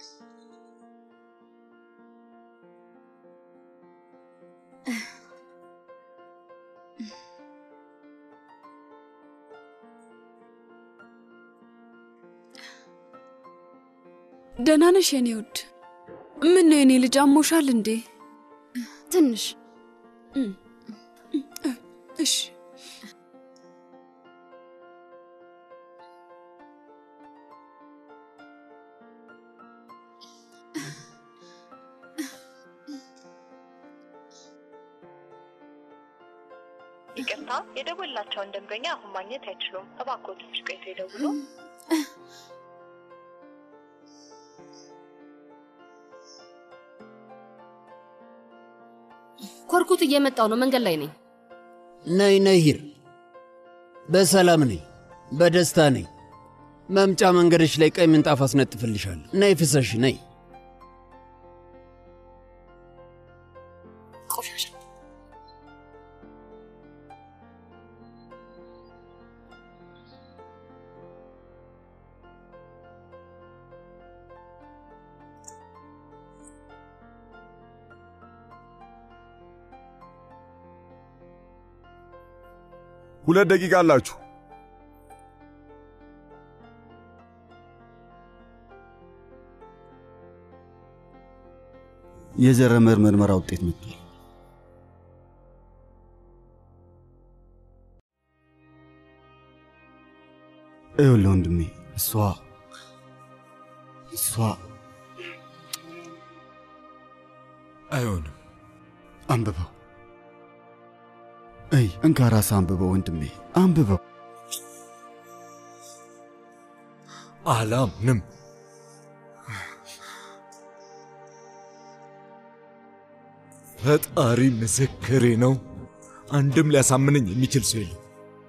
ደህና ነሽ የኔ ውድ? ምን ነው የኔ ልጅ አሞሻል እንዴ? ትንሽ እሺ ይቅርታ፣ የደወላቸውን ደንበኛ አሁን ማግኘት አይችሉም። እባክዎ ትንሽ ቆይተው ይደውሉ። ኮርኩት እየመጣው ነው። መንገድ ላይ ነኝ። ነይ ነይ ሂር፣ በሰላም ነኝ፣ በደስታ ነኝ። መምጫ መንገድሽ ላይ ቀይ ምንጣፍ አስነጥፍልሻለሁ። ነይ ፍሰሽ ነይ። ቆሻሻ ሁለት ደቂቃ አላችሁ። የዘረመል ምርመራ ውጤት መጥቷል። ይኸውልህ ወንድሜ እሷ እሷ አይሆንም። አንብበው። እይ እንካ ራስህ አንብበው ወንድሜ አንብበው። አላምንም። ፈጣሪ ምስክሬ ነው። አንድም ሊያሳምነኝ የሚችል ሰው የለም።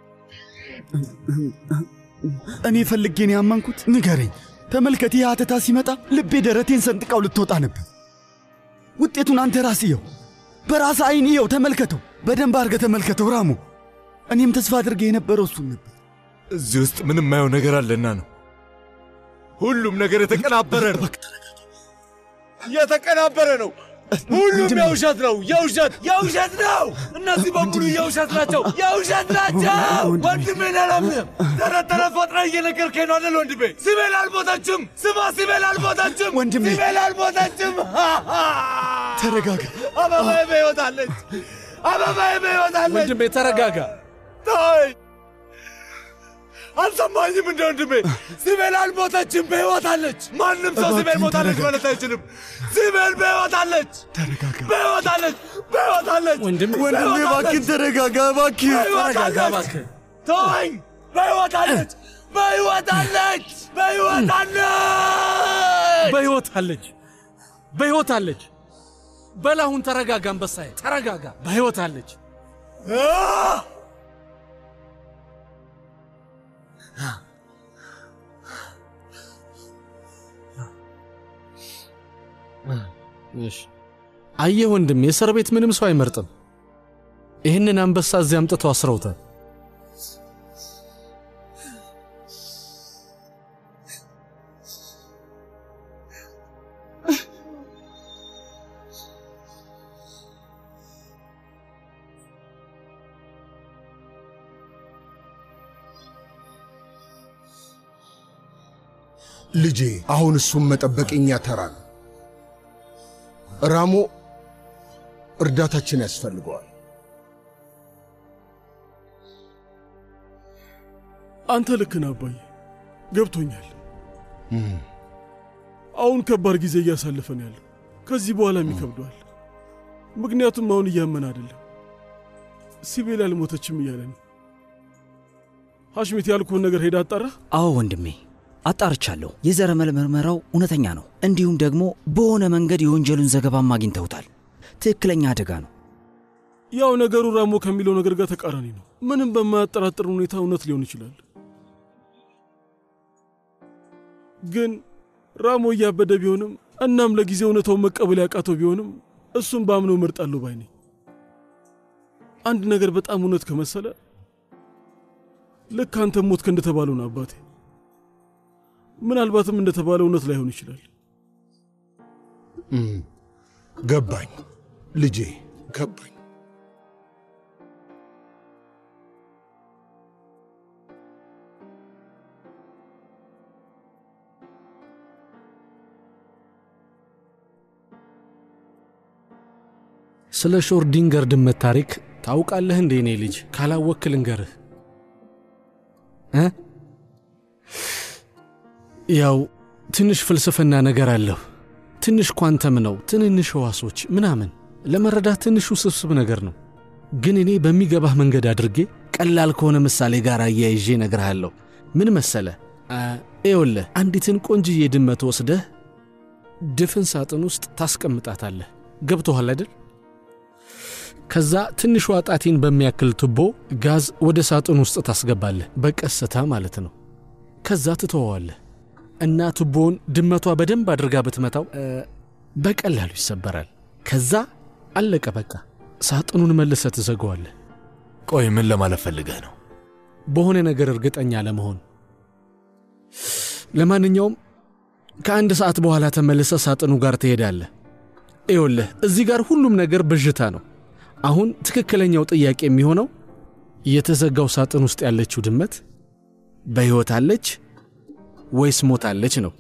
እኔ ፈልጌ ነው ያመንኩት። ንገረኝ፣ ተመልከት። ይህ አተታ ሲመጣ ልቤ ደረቴን ሰንጥቃው ልትወጣ ነበር። ውጤቱን አንተ ራስህ እየው፣ በራስህ አይን እየው፣ ተመልከተው፣ በደንብ አድርገህ ተመልከተው ራሙ። እኔም ተስፋ አድርጌ የነበረው እሱን ነበር። እዚህ ውስጥ ምንም ማየው ነገር አለና ነው። ሁሉም ነገር የተቀናበረ ነው። የተቀናበረ ነው። ሁሉም የውሸት ነው። የውሸት የውሸት ነው። እነዚህ በሙሉ የውሸት ናቸው። የውሸት ናቸው። ወንድሜን አላምንም። ተረት ተረት ፈጥረህ እየነገርከኝ ነው አይደል ወንድሜ? ሲቤል አልሞተችም። ስማ፣ ሲቤል አልሞተችም። ወንድሜ። ሲቤል አልሞተችም። ተረጋጋ። አበባዬ በሕይወት አለች። አበባዬ በሕይወት አለች። ወንድሜ ተረጋጋ። ተወኝ። አልሰማኝም እንደ ወንድሜ። ሲቤል አልሞተችም፣ በሕይወት አለች። ማንም ሰው ሲቤል እባክህን ሞታለች ተረጋጋ። ማለት አይችልም። ሲቤል በሕይወት አለች፣ ተረጋጋ በሕይወት አለች፣ በሕይወት አለች። ወንድሜ ወንድሜ፣ በሕይወት እባክህን አለች። ተረጋጋ፣ እባክህ በሕይወት ተረጋጋ አለች። እባክህ። ተወኝ። በሕይወት አለች፣ በሕይወት አለች፣ በሕይወት አለች። በሕይወት አለች፣ በሕይወት አለች። በላሁን ተረጋጋ፣ አንበሳዬ ተረጋጋ። በሕይወት አለች። አህ! እሺ አየህ ወንድሜ፣ የእስር ቤት ምንም ሰው አይመርጥም። ይህንን አንበሳ እዚህ አምጥተው አስረውታል። ልጄ አሁን እሱን መጠበቅ የኛ ተራ ነው። ራሞ እርዳታችን ያስፈልገዋል። አንተ ልክ ነህ አባዬ፣ ገብቶኛል። አሁን ከባድ ጊዜ እያሳለፈን ያለው ከዚህ በኋላም ይከብደዋል። ምክንያቱም አሁን እያመን አይደለም። ሲቤል አልሞተችም እያለ ነው። ሐሽሚት ያልኩህን ነገር ሄዳ አጣራ። አዎ ወንድሜ አጣርቻለሁ። የዘረመል ምርመራው እውነተኛ ነው። እንዲሁም ደግሞ በሆነ መንገድ የወንጀሉን ዘገባም አግኝተውታል። ትክክለኛ አደጋ ነው። ያው ነገሩ ራሞ ከሚለው ነገር ጋር ተቃራኒ ነው። ምንም በማያጠራጥር ሁኔታ እውነት ሊሆን ይችላል። ግን ራሞ እያበደ ቢሆንም እናም ለጊዜው እውነታውን መቀበል ያቃተው ቢሆንም እሱን በአምነው እመርጣለሁ ባይ ነኝ። አንድ ነገር በጣም እውነት ከመሰለ ልክ አንተ ሞትክ እንደተባለው ነው አባቴ። ምናልባትም እንደተባለው እውነት ላይሆን ይችላል። ገባኝ ልጄ ገባኝ። ስለ ሾርዲንገር ድመት ታሪክ ታውቃለህ እንዴ? እኔ ልጅ ካላወክ ልንገርህ እ ያው ትንሽ ፍልስፍና ነገር አለሁ። ትንሽ ኳንተም ነው፣ ትንንሽ ሕዋሶች ምናምን ለመረዳት ትንሽ ውስብስብ ነገር ነው። ግን እኔ በሚገባህ መንገድ አድርጌ ቀላል ከሆነ ምሳሌ ጋር አያይዤ እነግርሃለሁ። ምን መሰለ ኤውለህ አንዲትን ቆንጅዬ ድመት ወስደህ ድፍን ሳጥን ውስጥ ታስቀምጣታለህ። ገብቶሃል አይደል? ከዛ ትንሿ ጣቴን በሚያክል ቱቦ ጋዝ ወደ ሳጥን ውስጥ ታስገባለህ፣ በቀስታ ማለት ነው። ከዛ ትተወዋለህ እና ቱቦውን ድመቷ በደንብ አድርጋ ብትመታው በቀላሉ ይሰበራል። ከዛ አለቀ በቃ። ሳጥኑን መልሰህ ትዘገዋለህ። ቆይ ምን ለማለት ፈልገህ ነው? በሆነ ነገር እርግጠኛ ለመሆን። ለማንኛውም ከአንድ ሰዓት በኋላ ተመልሰህ ሳጥኑ ጋር ትሄዳለህ። ይኸውልህ እዚህ ጋር ሁሉም ነገር ብዥታ ነው። አሁን ትክክለኛው ጥያቄ የሚሆነው የተዘጋው ሳጥን ውስጥ ያለችው ድመት በሕይወት አለች ወይስ ሞታለች ነው።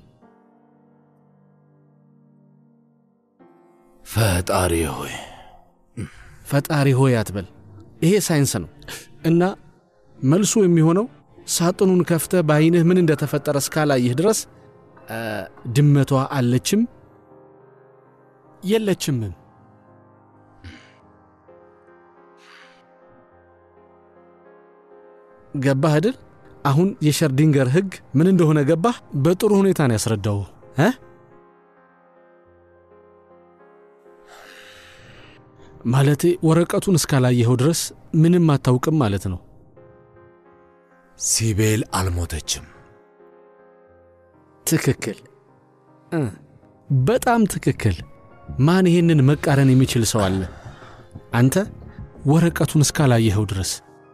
ፈጣሪ ሆይ ፈጣሪ ሆይ አትበል። ይሄ ሳይንስ ነው እና መልሱ የሚሆነው ሳጥኑን ከፍተህ በዐይንህ ምን እንደተፈጠረ እስካላየህ ድረስ ድመቷ አለችም የለችምም። ገባህ አይደል? አሁን የሸርዲንገር ሕግ ምን እንደሆነ ገባህ? በጥሩ ሁኔታ ነው ያስረዳው እ ማለቴ ወረቀቱን እስካላየኸው ድረስ ምንም አታውቅም ማለት ነው። ሲቤል አልሞተችም። ትክክል እ በጣም ትክክል። ማን ይሄንን መቃረን የሚችል ሰው አለ? አንተ ወረቀቱን እስካላየኸው ድረስ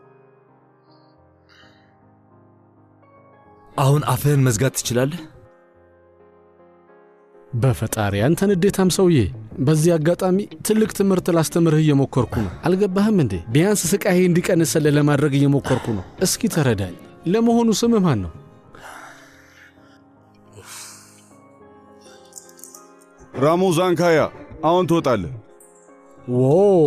አሁን አፍህን መዝጋት ትችላለህ? በፈጣሪ አንተ ንዴታም ሰውዬ። በዚህ አጋጣሚ ትልቅ ትምህርት ላስተምርህ እየሞከርኩ ነው። አልገባህም እንዴ? ቢያንስ ስቃዬ እንዲቀንስልህ ለማድረግ እየሞከርኩ ነው። እስኪ ተረዳኝ። ለመሆኑ ስምህ ማን ነው? ራሞ ዛንካያ፣ አሁን ትወጣለህ። ዎ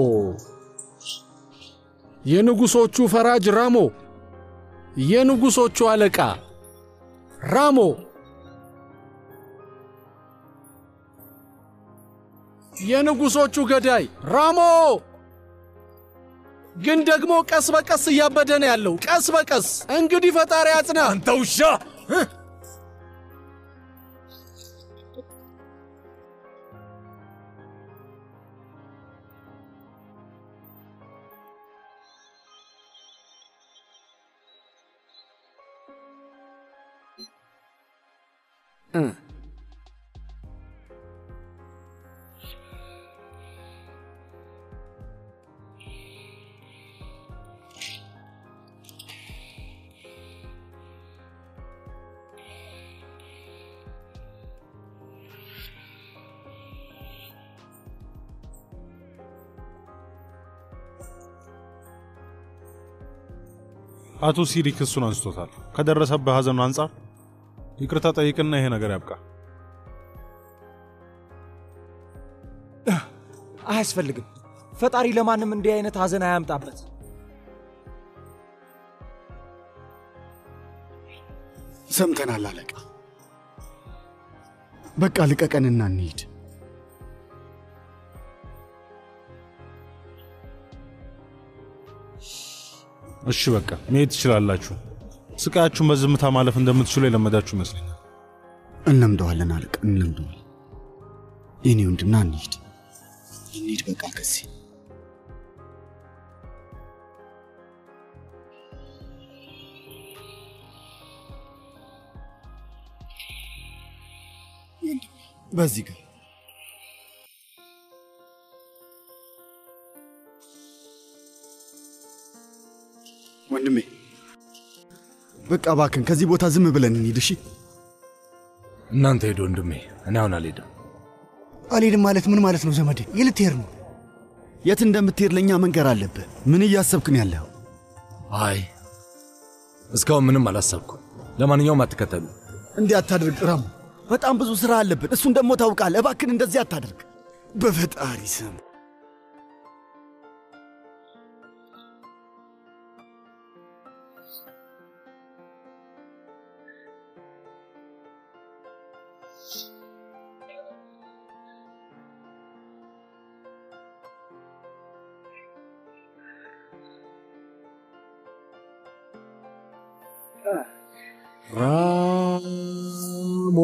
የንጉሶቹ ፈራጅ ራሞ፣ የንጉሶቹ አለቃ ራሞ የንጉሶቹ ገዳይ ራሞ። ግን ደግሞ ቀስ በቀስ እያበደ ነው ያለው። ቀስ በቀስ እንግዲህ ፈጣሪ አጽና። አንተ ውሻ! አቶ ሲሪ ክሱን አንስቶታል። ከደረሰበት ሐዘኑ አንጻር ይቅርታ ጠይቅና ይሄ ነገር ያብቃ። አያስፈልግም። ፈጣሪ ለማንም እንዲህ አይነት ሐዘን አያምጣበት። ሰምተናል አለቃ። በቃ ልቀቀንና እንሂድ። እሺ በቃ መሄድ ትችላላችሁ። ስቃያችሁን በዝምታ ማለፍ እንደምትችሉ የለመዳችሁ ይመስለኛል። እንለምደዋለን አለቃ፣ እንለምደዋለን። የኔ ወንድምና እንሂድ፣ እንሂድ በቃ ከዚህ በዚህ ጋር ወንድሜ በቃ እባክን ከዚህ ቦታ ዝም ብለን እንሂድ። እሺ እናንተ ሄዱ ወንድሜ፣ እኔ አሁን አልሄድም። አልሄድም ማለት ምን ማለት ነው ዘመዴ? የት ልትሄድ ነው? የት እንደምትሄድ ለእኛ መንገር አለብህ። ምን እያሰብክ ነው ያለኸው? አይ እስካሁን ምንም አላሰብኩም። ለማንኛውም አትከተሉ። እንዲህ አታድርግ ራሙ። በጣም ብዙ ሥራ አለብን። እሱን ደግሞ ታውቃለህ። እባክን እንደዚህ አታድርግ። በፈጣሪ ስም ራሞ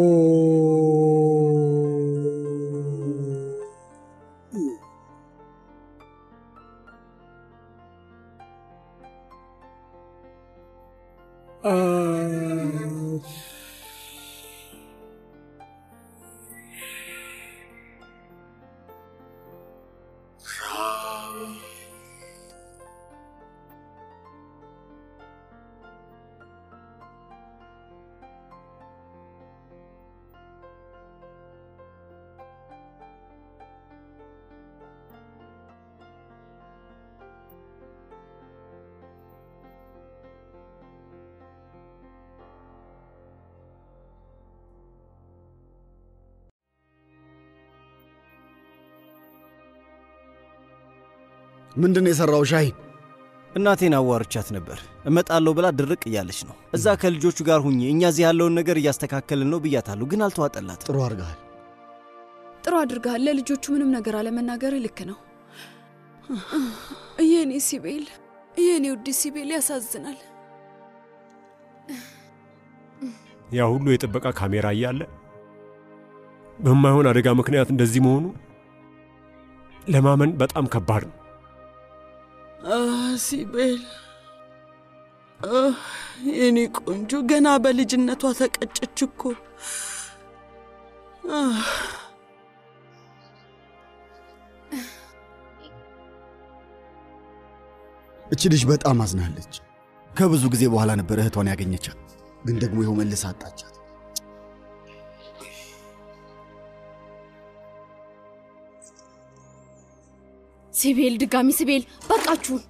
ምንድን ነው የሠራው ሻሂን? እናቴን አዋርቻት ነበር። እመጣለሁ ብላ ድርቅ እያለች ነው። እዛ ከልጆቹ ጋር ሁኜ እኛ እዚህ ያለውን ነገር እያስተካከልን ነው ብያታለሁ፣ ግን አልተዋጠላት። ጥሩ አድርገሃል። ጥሩ አድርገሃል። ለልጆቹ ምንም ነገር አለመናገር ልክ ነው። የኔ ሲቤል፣ የኔ ውድ ሲቤል ያሳዝናል። ያ ሁሉ የጥበቃ ካሜራ እያለ በማይሆን አደጋ ምክንያት እንደዚህ መሆኑ ለማመን በጣም ከባድ ነው። ሲቤል የኔ ቆንጆ ገና በልጅነቷ ተቀጨች እኮ። እች ልጅ በጣም አዝናለች። ከብዙ ጊዜ በኋላ ነበር እህቷን ያገኘቻት፣ ግን ደግሞ ይኸው መልስ አጣቻት። ሲቤል፣ ድጋሚ ሲቤል፣ በቃችሁን።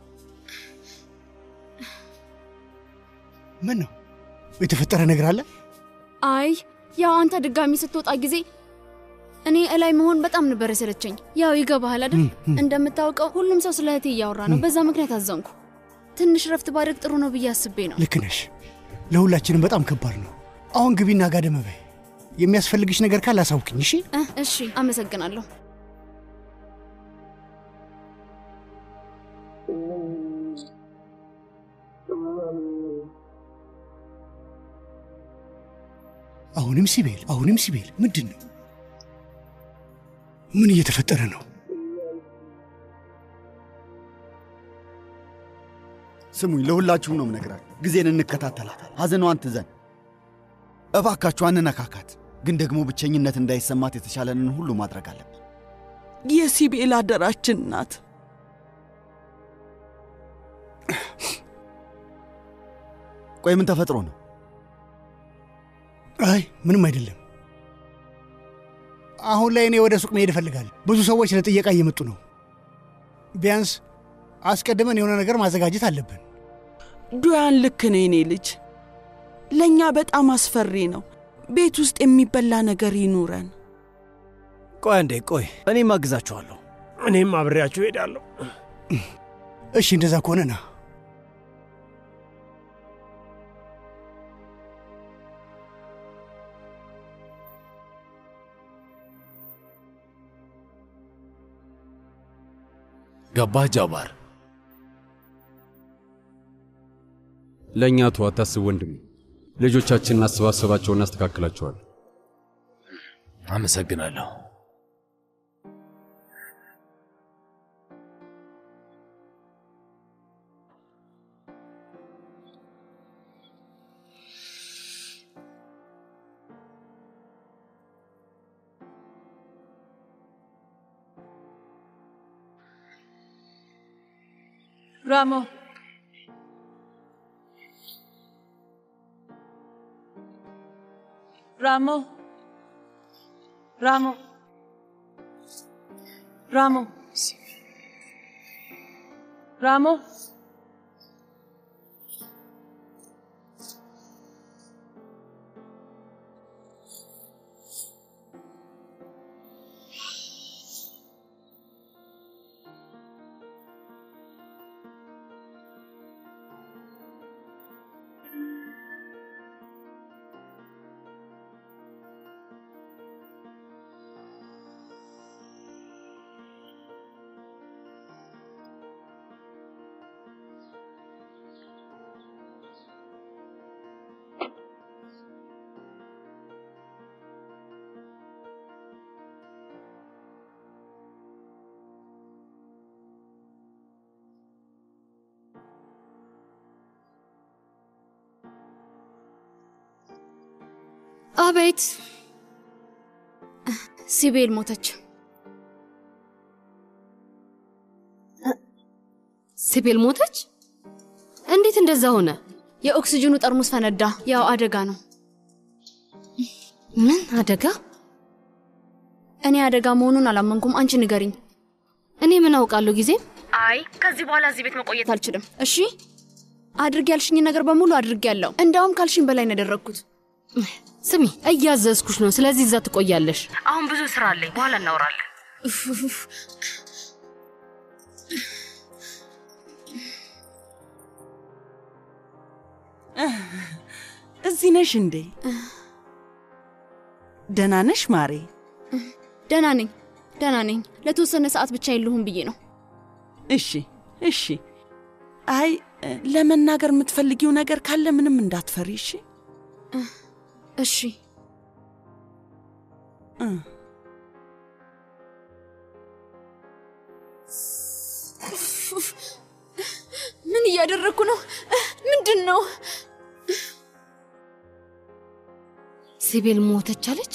ምን ነው የተፈጠረ ነገር አለ? አይ ያው አንተ ድጋሚ ስትወጣ ጊዜ እኔ እላይ መሆን በጣም ነበር የሰለቸኝ። ያው ይገባሃል አይደል? እንደምታውቀው ሁሉም ሰው ስለ እህቴ እያወራ ነው። በዛ ምክንያት አዘንኩ። ትንሽ ረፍት ባደርግ ጥሩ ነው ብዬ አስቤ ነው። ልክ ነሽ። ለሁላችንም በጣም ከባድ ነው። አሁን ግቢና ጋደም በይ። የሚያስፈልግሽ ነገር ካለ አሳውቅኝ። እሺ? እ እሺ፣ አመሰግናለሁ። አሁንም ሲቤል፣ አሁንም ሲቤል፣ ምንድን ነው? ምን እየተፈጠረ ነው? ስሙኝ፣ ለሁላችሁም ነው ምነግራል። ጊዜን እንከታተላታል። ሐዘኗን ትዘን። እባካችሁ አንነካካት። ግን ደግሞ ብቸኝነት እንዳይሰማት የተቻለንን ሁሉ ማድረግ አለብን። የሲቤል አደራችን ናት። ቆይ ምን ተፈጥሮ ነው? አይ ምንም አይደለም። አሁን ላይ እኔ ወደ ሱቅ መሄድ እፈልጋለሁ። ብዙ ሰዎች ለጥየቃ እየመጡ ነው። ቢያንስ አስቀድመን የሆነ ነገር ማዘጋጀት አለብን። ዱያን ልክ ነው የኔ ልጅ። ለእኛ በጣም አስፈሪ ነው። ቤት ውስጥ የሚበላ ነገር ይኑረን። ቆይ አንዴ ቆይ፣ እኔም አግዛችኋለሁ። እኔም አብሬያችሁ እሄዳለሁ። እሺ እንደዛ ከሆነ ና። ገባህ ጃባር? ለእኛ ተው፣ አታስብ ወንድሜ። ልጆቻችንን አሰባሰባቸውን እናስተካክላቸዋል። አመሰግናለሁ። ራሞ ራሞ ራሞ ራሞ ራሞ አቤት ሲቤል ሞተች። ሲቤል ሞተች? እንዴት እንደዛ ሆነ? የኦክሲጅኑ ጠርሙስ ፈነዳ። ያው አደጋ ነው። ምን አደጋ? እኔ አደጋ መሆኑን አላመንኩም። አንቺ ንገሪኝ። እኔ ምን አውቃለሁ? ጊዜም አይ ከዚህ በኋላ እዚህ ቤት መቆየት አልችልም። እሺ አድርግ ያልሽኝ ነገር በሙሉ አድርግ ያለው እንዳውም ካልሽኝ በላይ ነው ያደረግኩት። ስሚ፣ እያዘዝኩሽ ነው። ስለዚህ እዛ ትቆያለሽ። አሁን ብዙ ስራ አለኝ። በኋላ እናወራለን። እዚህ ነሽ እንዴ? ደህና ነሽ ማሬ? ደህና ነኝ፣ ደህና ነኝ። ለተወሰነ ሰዓት ብቻ የለሁም ብዬ ነው። እሺ፣ እሺ። አይ ለመናገር የምትፈልጊው ነገር ካለ ምንም እንዳትፈሪ። እሺ፣ እሺ። ምን እያደረግኩ ነው? ምንድን ነው? ሲቤል ሞተች አለች።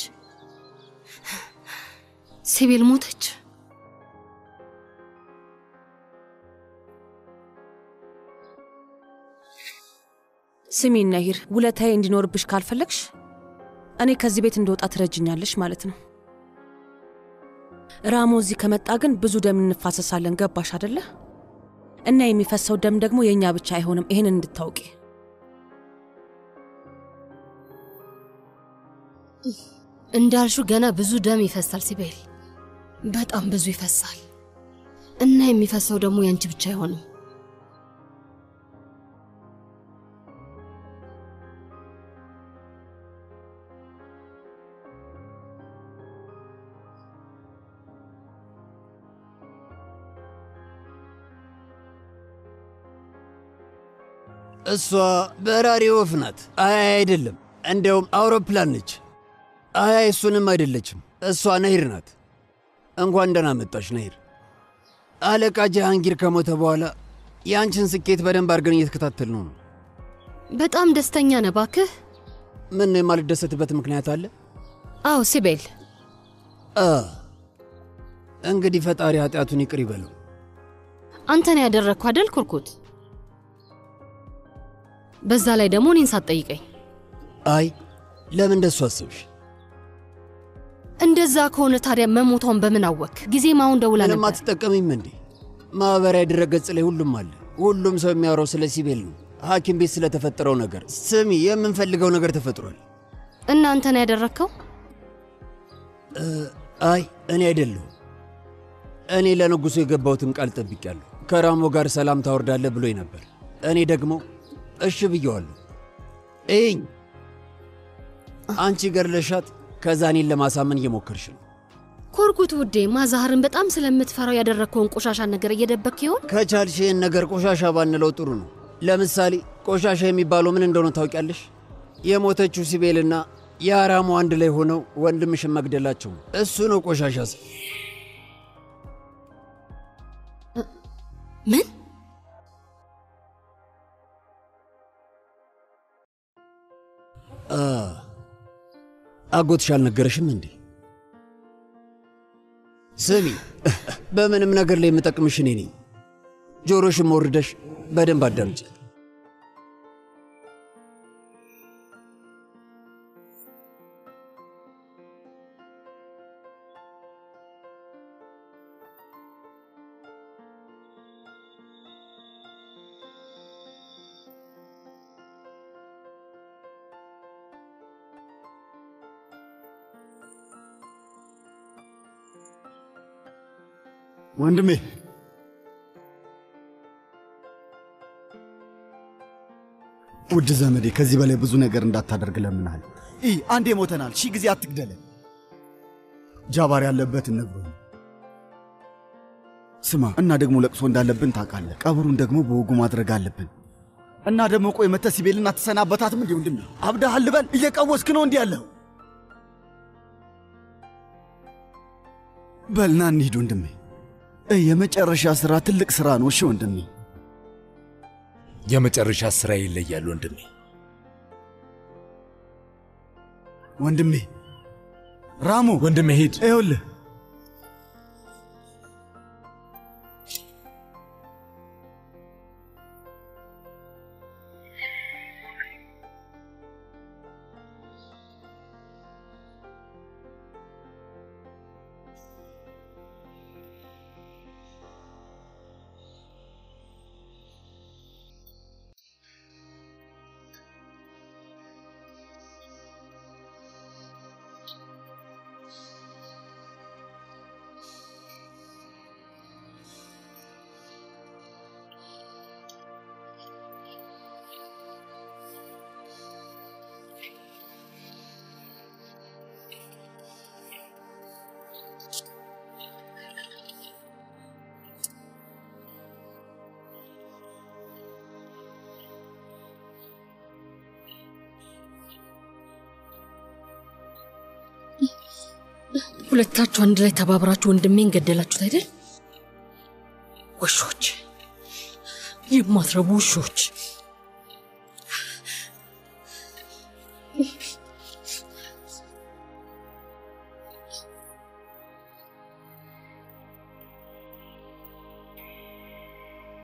ሲቤል ሞተች። ስሚ ነሂር፣ ውለታዬ እንዲኖርብሽ ካልፈለግሽ እኔ ከዚህ ቤት እንደወጣ ትረጅኛለሽ ማለት ነው። ራሞ እዚህ ከመጣ ግን ብዙ ደም እንፋሰሳለን። ገባሽ አደለ? እና የሚፈሰው ደም ደግሞ የእኛ ብቻ አይሆንም። ይህን እንድታውቂ። እንዳልሹ ገና ብዙ ደም ይፈሳል ሲቤል፣ በጣም ብዙ ይፈሳል። እና የሚፈሰው ደግሞ ያንቺ ብቻ አይሆንም። እሷ በራሪ ወፍ ናት። አይ አይደለም፣ እንዲያውም አውሮፕላን ነች። አይ እሱንም አይደለችም። እሷ ነሂር ናት። እንኳን ደህና መጣሽ ነሂር። አለቃ ጀሃንጊር ከሞተ በኋላ የአንቺን ስኬት በደንብ አድርገን እየተከታተል ነው ነው። በጣም ደስተኛ ነህ እባክህ። ምን የማልደሰትበት ምክንያት አለ? አዎ ሲቤል፣ አ እንግዲህ ፈጣሪ ኃጢአቱን ይቅር ይበለው። አንተን ያደረግኩ አደል ኩርኩት? በዛ ላይ ደግሞ እኔን ሳትጠይቀኝ። አይ ለምን እንደሱ አስብሽ? እንደዛ ከሆነ ታዲያ መሞቷን በምን አወክ? ጊዜም አሁን ደውላ ምንም ነበር። አትጠቀሚም እንዴ? ማኅበራዊ ድረገጽ ላይ ሁሉም አለ። ሁሉም ሰው የሚያወራው ስለ ሲቤል ነው፣ ሐኪም ቤት ስለተፈጠረው ነገር። ስሚ፣ የምንፈልገው ነገር ተፈጥሯል። እና አንተን ያደረግከው? እ፣ አይ እኔ አይደለሁም። እኔ ለንጉሡ የገባሁትን ቃል ጠብቄያለሁ። ከራሞ ጋር ሰላም ታወርዳለህ ብሎኝ ነበር። እኔ ደግሞ እሺ ብየዋለሁ። እኝ አንቺ ገድለሻት፣ ከዛ እኔን ለማሳመን እየሞከርሽ ነው። ኮርኩት ውዴ፣ ማዛህርን በጣም ስለምትፈራው ያደረግከውን ቆሻሻ ነገር እየደበክ ይሆን? ከቻልሽ ይህን ነገር ቆሻሻ ባንለው ጥሩ ነው። ለምሳሌ ቆሻሻ የሚባለው ምን እንደሆነ ታውቂያለሽ? የሞተችው ሲቤልና የአራሙ አንድ ላይ ሆነው ወንድምሽን መግደላቸው ነው። እሱ ነው ቆሻሻ። ስ ምን አ አጎትሽ አልነገረሽም እንዴ? ስሚ፣ በምንም ነገር ላይ የምጠቅምሽ እኔ ነኝ። ጆሮሽን መውርደሽ በደንብ አዳምጪ። ወንድሜ ውድ ዘመዴ ከዚህ በላይ ብዙ ነገር እንዳታደርግ ለምናል። ይህ አንዴ ሞተናል፣ ሺህ ጊዜ አትግደለን። ጃባር ያለበት እነግሮኝ ስማ፣ እና ደግሞ ለቅሶ እንዳለብን ታውቃለህ። ቀብሩን ደግሞ በወጉ ማድረግ አለብን። እና ደግሞ ቆይ መተህ ሲቤልን አትሰናበታትም? እንዲህ ወንድሜ አብዳሃል ልበል? እየቀወስክ ነው እንዲህ ያለኸው? በልና እንሂድ ወንድሜ። እ የመጨረሻ ሥራ ትልቅ ሥራ ነው። እሺ ወንድሜ። የመጨረሻ ስራ ይለያል ወንድሜ። ወንድሜ ራሙ፣ ወንድሜ ሂድ። ይኸውልህ ሁለታችሁ አንድ ላይ ተባብራችሁ ወንድሜን ገደላችሁት አይደል? ውሾች፣ የማትረቡ ውሾች።